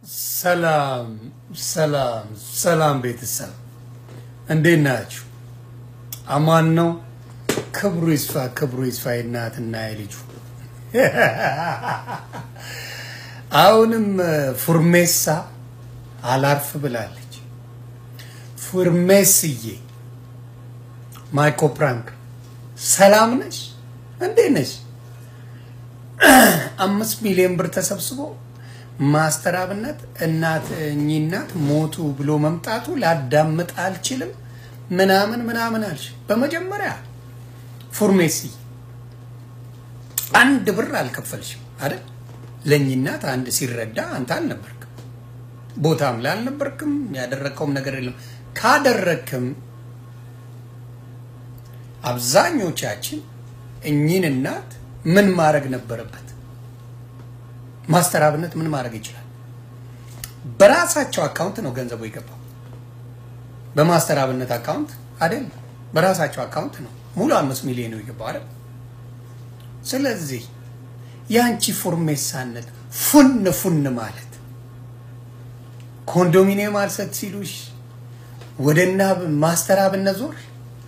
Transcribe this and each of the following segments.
ሰላም ሰላም ሰላም ቤተሰብ እንዴት ናችሁ? አማን ነው። ክብሩ ይስፋ ክብሩ ይስፋ የእናትና የልጁ አሁንም ፉርሜሳ አላርፍ ብላለች። ፉርሜስዬ ማይኮ ፕራንክ ሰላም ነሽ? እንዴት ነሽ? አምስት ሚሊዮን ብር ተሰብስቦ ማስተር አብነት እናት እኚህ እናት ሞቱ ብሎ መምጣቱ ላዳምጥ አልችልም ምናምን ምናምን አልሽ። በመጀመሪያ ፉርሜሲ አንድ ብር አልከፈልሽም አይደል? ለእኚህ እናት አንድ ሲረዳ አንተ አልነበርክም፣ ቦታም ላይ አልነበርክም፣ ያደረግከውም ነገር የለም። ካደረግክም አብዛኞቻችን እኚህን እናት ምን ማድረግ ነበረበት? ማስተር አብነት ምን ማድረግ ይችላል? በራሳቸው አካውንት ነው ገንዘቡ የገባው። በማስተር አብነት አካውንት አይደለም፣ በራሳቸው አካውንት ነው ሙሉ አምስት ሚሊዮን ነው የገባው አይደል? ስለዚህ የአንቺ ፉርሜሳነት ፉን ፉን ማለት ኮንዶሚኒየም አልሰጥ ሲሉሽ ወደና ማስተር አብነት ዞር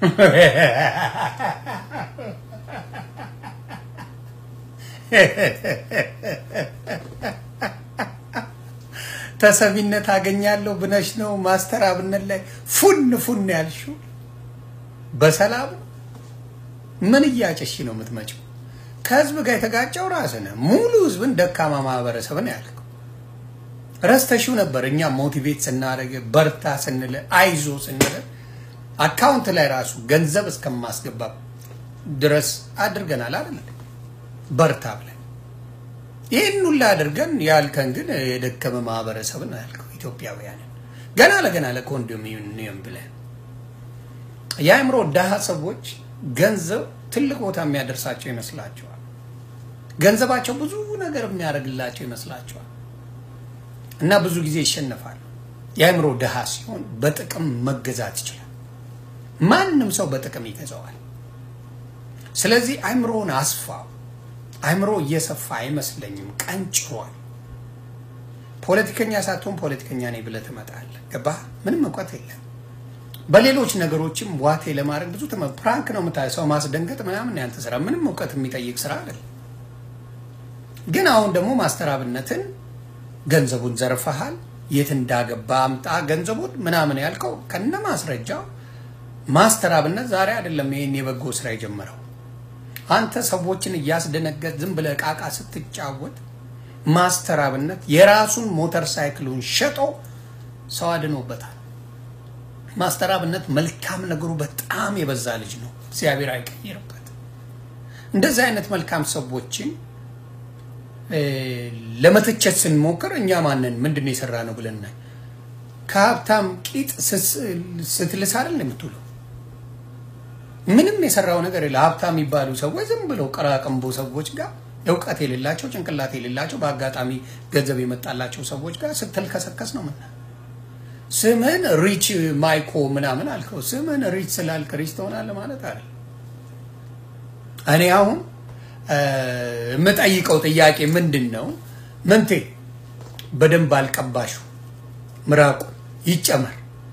ተሰሚነት አገኛለሁ ብነሽ ነው ማስተር አብነት ላይ ፉን ፉን ያልሽው። በሰላም ምን እያጨሽ ነው የምትመጪው? ከህዝብ ጋር የተጋጨው ራስህ ነህ። ሙሉ ህዝብን ደካማ ማህበረሰብን ያልከው ረስተሽው ነበር። እኛ ሞቲቬት ስናደርግ በርታ ስንል አይዞ ስንል አካውንት ላይ ራሱ ገንዘብ እስከማስገባ ድረስ አድርገናል አይደል? በርታ ብለን ይህን ሁላ አድርገን ያልከን ግን የደከመ ማህበረሰብን ያልከው ኢትዮጵያውያንን ገና ለገና ለኮንዶሚኒየም ብለን የአእምሮ ድሃ ሰዎች ገንዘብ ትልቅ ቦታ የሚያደርሳቸው ይመስላቸዋል። ገንዘባቸው ብዙ ነገር የሚያደርግላቸው ይመስላቸዋል እና ብዙ ጊዜ ይሸነፋሉ። የአእምሮ ድሃ ሲሆን በጥቅም መገዛት ይችላል። ማንም ሰው በጥቅም ይገዛዋል። ስለዚህ አእምሮውን አስፋው። አእምሮ እየሰፋ አይመስለኝም፣ ቀንጭሯል። ፖለቲከኛ ሳትሆን ፖለቲከኛ ነኝ ብለህ ትመጣለህ። ገባህ? ምንም እውቀት የለም። በሌሎች ነገሮችም ዋቴ ለማድረግ ብዙ ተመ ፕራንክ ነው የምታየው። ሰው ማስደንገጥ ምናምን ያንተ ስራ፣ ምንም እውቀት የሚጠይቅ ስራ አይደለም። ግን አሁን ደግሞ ማስተር አብነትን ገንዘቡን ዘርፈሃል፣ የት እንዳገባ አምጣ ገንዘቡን ምናምን ያልከው ከነ ማስረጃው ማስተር አብነት ዛሬ አይደለም ይሄን የበጎ ስራ የጀመረው። አንተ ሰዎችን እያስደነገጥ ዝም ብለህ ቃቃ ስትጫወት ማስተር አብነት የራሱን ሞተር ሳይክሉን ሸጦ ሰው አድኖበታል። ማስተር አብነት መልካም ነገሩ በጣም የበዛ ልጅ ነው። እግዚአብሔር አይቀይርበት። እንደዚህ አይነት መልካም ሰዎችን ለመተቸት ስንሞክር እኛ ማንን ምንድን ነው የሰራ ነው ብለን ከሀብታም ቂጥ ስትልስ አይደል የምትውለው? ምንም የሰራው ነገር የለ። ሀብታም የሚባሉ ሰዎች ዝም ብለው ቀራቀንቦ ሰዎች ጋር እውቀት የሌላቸው ጭንቅላት የሌላቸው በአጋጣሚ ገንዘብ የመጣላቸው ሰዎች ጋር ስትልከሰከስ ነው ምና ስምህን ሪች ማይኮ ምናምን አልከው። ስምህን ሪች ስላልክ ሪች ትሆናለህ ማለት አለ። እኔ አሁን የምጠይቀው ጥያቄ ምንድን ነው? ምንቴ በደንብ አልቀባሹ ምራቁ ይጨመር።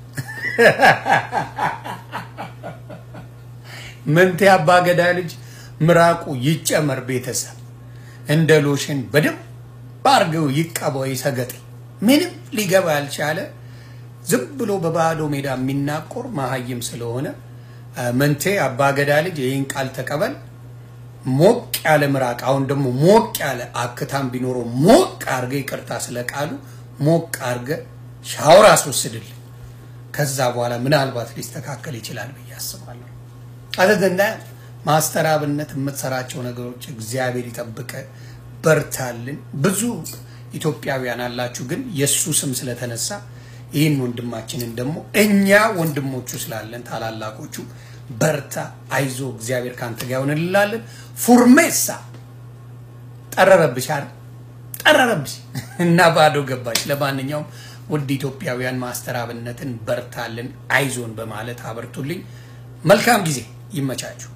ምንቴ አባገዳ ልጅ ምራቁ ይጨመር። ቤተሰብ እንደ ሎሽን በደንብ አርገው ይቀባው። ይሰገጥ ምንም ሊገባ ያልቻለ ዝም ብሎ በባዶ ሜዳ የሚናቆር መሀይም ስለሆነ ምንቴ አባገዳ ልጅ ይህን ቃል ተቀበል። ሞቅ ያለ ምራቅ፣ አሁን ደግሞ ሞቅ ያለ አክታም ቢኖረው ሞቅ አርገ፣ ይቅርታ ስለ ቃሉ ሞቅ አርገ ሻወር አስወስድልን። ከዛ በኋላ ምናልባት ሊስተካከል ይችላል ብዬ አስባለሁ። አዘዘንዳ ማስተር አብነት የምትሰራቸው ነገሮች እግዚአብሔር ይጠብቀ፣ በርታልን። ብዙ ኢትዮጵያውያን አላችሁ፣ ግን የእሱ ስም ስለተነሳ ይህን ወንድማችንን ደግሞ እኛ ወንድሞቹ ስላለን ታላላቆቹ በርታ፣ አይዞ፣ እግዚአብሔር ካንተ ጋር ይሆን እንላለን። ፉርሜሳ ጠረረብሽ አይደል? ጠረረብሽ እና ባዶ ገባሽ። ለማንኛውም ውድ ኢትዮጵያውያን ማስተር አብነትን በርታልን፣ አይዞን በማለት አበርቱልኝ። መልካም ጊዜ ይመቻችሁ።